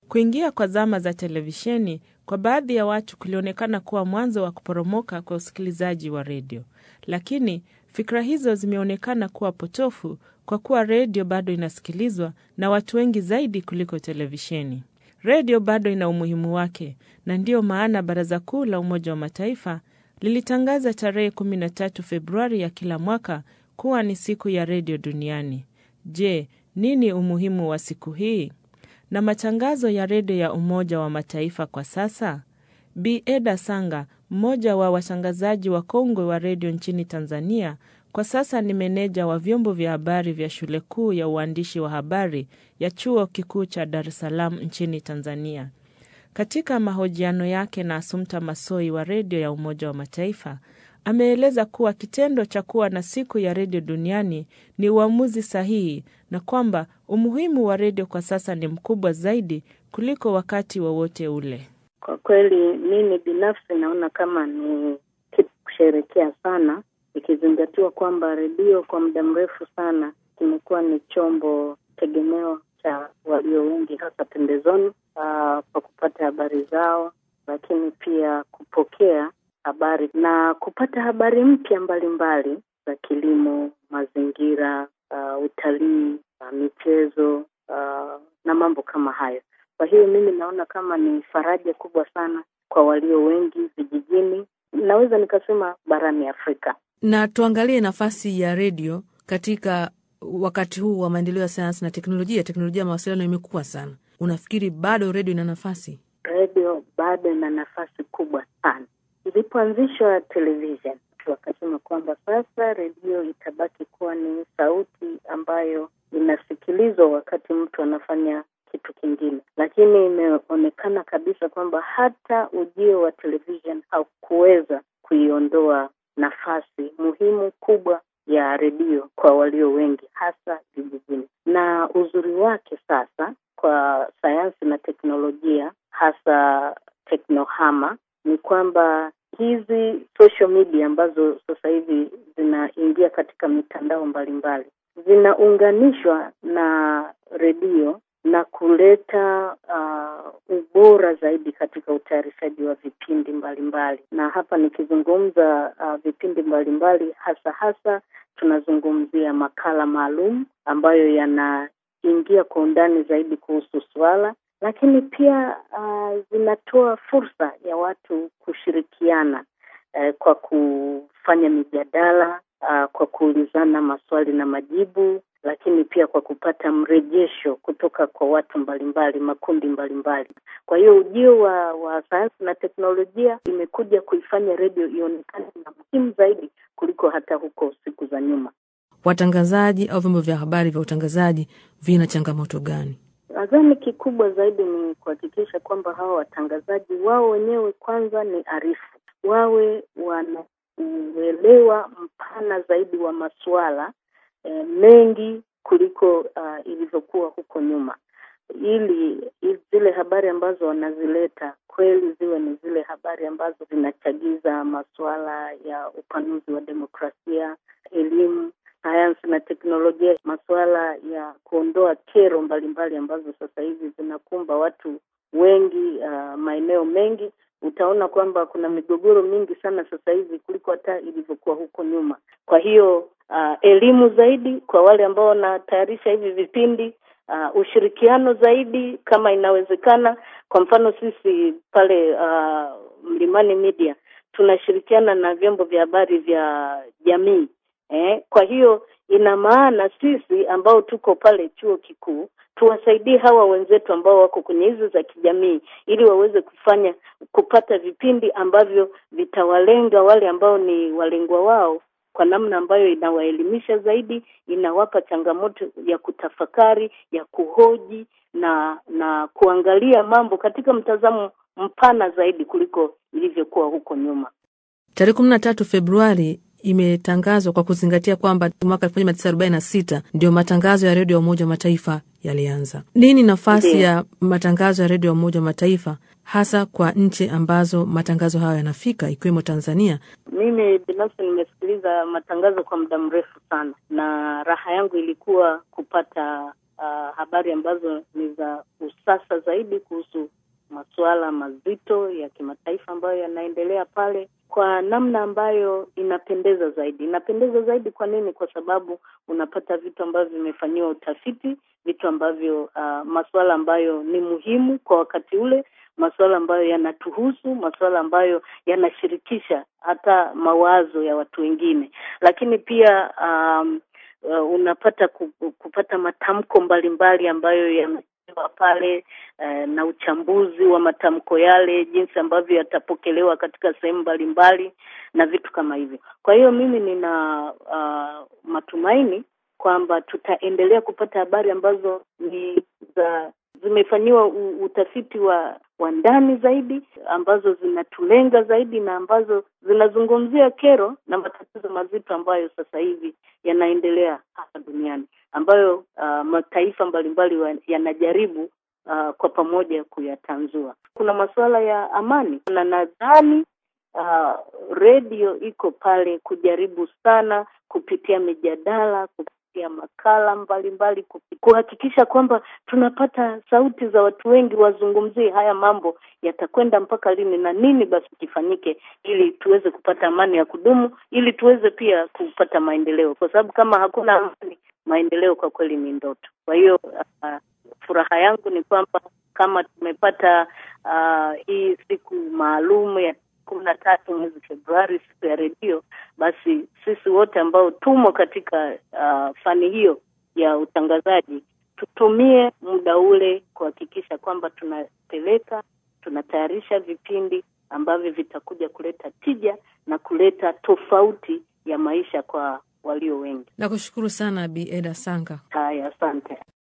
Kuingia kwa zama za televisheni kwa baadhi ya watu kulionekana kuwa mwanzo wa kuporomoka kwa usikilizaji wa redio, lakini fikra hizo zimeonekana kuwa potofu kwa kuwa redio bado inasikilizwa na watu wengi zaidi kuliko televisheni. Redio bado ina umuhimu wake, na ndiyo maana Baraza Kuu la Umoja wa Mataifa lilitangaza tarehe 13 Februari ya kila mwaka kuwa ni siku ya redio duniani. Je, nini umuhimu wa siku hii na matangazo ya redio ya Umoja wa Mataifa kwa sasa? Bi Eda Sanga, mmoja wa watangazaji wakongwe wa redio nchini Tanzania, kwa sasa ni meneja wa vyombo vya habari vya shule kuu ya uandishi wa habari ya Chuo Kikuu cha Dar es Salaam nchini Tanzania. Katika mahojiano yake na Asumta Masoi wa redio ya Umoja wa Mataifa, ameeleza kuwa kitendo cha kuwa na siku ya redio duniani ni uamuzi sahihi na kwamba umuhimu wa redio kwa sasa ni mkubwa zaidi kuliko wakati wowote wa ule. Kwa kweli, mimi binafsi naona kama ni kitu kusherekea sana, ikizingatiwa kwamba redio kwa muda mrefu sana kimekuwa ni chombo tegemeo cha walio wengi, hasa pembezoni, kwa kupata habari zao, lakini pia kupokea habari na kupata habari mpya mbalimbali za kilimo, mazingira, uh, utalii, uh, michezo uh, na mambo kama hayo. Kwa hiyo mimi naona kama ni faraja kubwa sana kwa walio wengi vijijini, naweza nikasema barani Afrika. Na tuangalie nafasi ya redio katika wakati huu wa maendeleo ya sayansi na teknolojia. Teknolojia ya mawasiliano imekuwa sana. Unafikiri bado redio ina nafasi? Redio bado ina nafasi kubwa sana. Ilipoanzishwa television wakasema kwamba sasa redio itabaki kuwa ni sauti ambayo inasikilizwa wakati mtu anafanya kitu kingine, lakini imeonekana kabisa kwamba hata ujio wa television haukuweza kuiondoa nafasi muhimu kubwa ya redio kwa walio wengi, hasa vijijini. Na uzuri wake sasa kwa sayansi na teknolojia, hasa teknohama, ni kwamba hizi social media ambazo sasa hivi zinaingia katika mitandao mbalimbali zinaunganishwa na redio na kuleta uh, ubora zaidi katika utayarishaji wa vipindi mbalimbali mbali. Na hapa nikizungumza uh, vipindi mbalimbali mbali, hasa hasa tunazungumzia makala maalum ambayo yanaingia kwa undani zaidi kuhusu swala lakini pia uh, zinatoa fursa ya watu kushirikiana uh, kwa kufanya mijadala uh, kwa kuulizana maswali na majibu, lakini pia kwa kupata mrejesho kutoka kwa watu mbalimbali, makundi mbalimbali. Kwa hiyo ujio wa, wa sayansi na teknolojia imekuja kuifanya redio ionekane na muhimu zaidi kuliko hata huko siku za nyuma. Watangazaji au vyombo vya habari vya utangazaji vina changamoto gani? Nadhani kikubwa zaidi ni kuhakikisha kwamba hawa watangazaji wao wenyewe kwanza ni arifu, wawe wana uelewa mpana zaidi wa masuala eh, mengi kuliko uh, ilivyokuwa huko nyuma, ili zile habari ambazo wanazileta kweli ziwe ni zile habari ambazo zinachagiza masuala ya upanuzi wa demokrasia, elimu sayansi na teknolojia, masuala ya kuondoa kero mbalimbali ambazo sasa hivi zinakumba watu wengi uh, maeneo mengi. Utaona kwamba kuna migogoro mingi sana sasa hivi kuliko hata ilivyokuwa huko nyuma. Kwa hiyo uh, elimu zaidi kwa wale ambao wanatayarisha hivi vipindi uh, ushirikiano zaidi kama inawezekana. Kwa mfano sisi pale uh, Mlimani Media tunashirikiana na vyombo vya habari vya jamii Eh, kwa hiyo ina maana sisi ambao tuko pale chuo kikuu tuwasaidie hawa wenzetu ambao wako kwenye hizo za kijamii, ili waweze kufanya kupata vipindi ambavyo vitawalenga wale ambao ni walengwa wao kwa namna ambayo inawaelimisha zaidi, inawapa changamoto ya kutafakari, ya kuhoji na na kuangalia mambo katika mtazamo mpana zaidi kuliko ilivyokuwa huko nyuma. Tarehe kumi na tatu Februari imetangazwa kwa kuzingatia kwamba mwaka elfu moja mia tisa arobaini na sita ndio matangazo ya redio ya Umoja wa Mataifa yalianza. Nini nafasi Ndiyo. ya matangazo ya redio ya Umoja wa Mataifa hasa kwa nchi ambazo matangazo hayo yanafika ikiwemo Tanzania? Mimi binafsi nimesikiliza matangazo kwa muda mrefu sana, na raha yangu ilikuwa kupata uh, habari ambazo ni za usasa zaidi kuhusu masuala mazito ya kimataifa ambayo yanaendelea pale kwa namna ambayo inapendeza zaidi. Inapendeza zaidi kwa nini? Kwa sababu unapata vitu ambavyo vimefanyiwa utafiti, vitu ambavyo uh, masuala ambayo ni muhimu kwa wakati ule, masuala ambayo yanatuhusu, masuala ambayo yanashirikisha hata mawazo ya watu wengine, lakini pia um, uh, unapata kupata matamko mbalimbali ambayo yana pale eh, na uchambuzi wa matamko yale, jinsi ambavyo yatapokelewa katika sehemu mbalimbali na vitu kama hivyo. Kwa hiyo mimi nina uh, matumaini kwamba tutaendelea kupata habari ambazo ni za zimefanyiwa utafiti wa wa ndani zaidi, ambazo zinatulenga zaidi na ambazo zinazungumzia kero na matatizo mazito ambayo sasa hivi yanaendelea hapa duniani ambayo uh, mataifa mbalimbali yanajaribu uh, kwa pamoja kuyatanzua. Kuna masuala ya amani, na nadhani uh, redio iko pale kujaribu sana kupitia mijadala, kupitia makala mbalimbali, kuhakikisha kwamba tunapata sauti za watu wengi wazungumzie haya mambo, yatakwenda mpaka lini na nini basi kifanyike, ili tuweze kupata amani ya kudumu, ili tuweze pia kupata maendeleo, kwa sababu kama hakuna amani maendeleo kwa kweli ni ndoto. Kwa hiyo uh, furaha yangu ni kwamba kama tumepata uh, hii siku maalum ya kumi na tatu mwezi Februari, siku ya redio, basi sisi wote ambao tumo katika uh, fani hiyo ya utangazaji tutumie muda ule kuhakikisha kwamba tunapeleka, tunatayarisha vipindi ambavyo vitakuja kuleta tija na kuleta tofauti ya maisha kwa walio wengi. Nakushukuru sana Bi Eda Sanga. Haya, asante.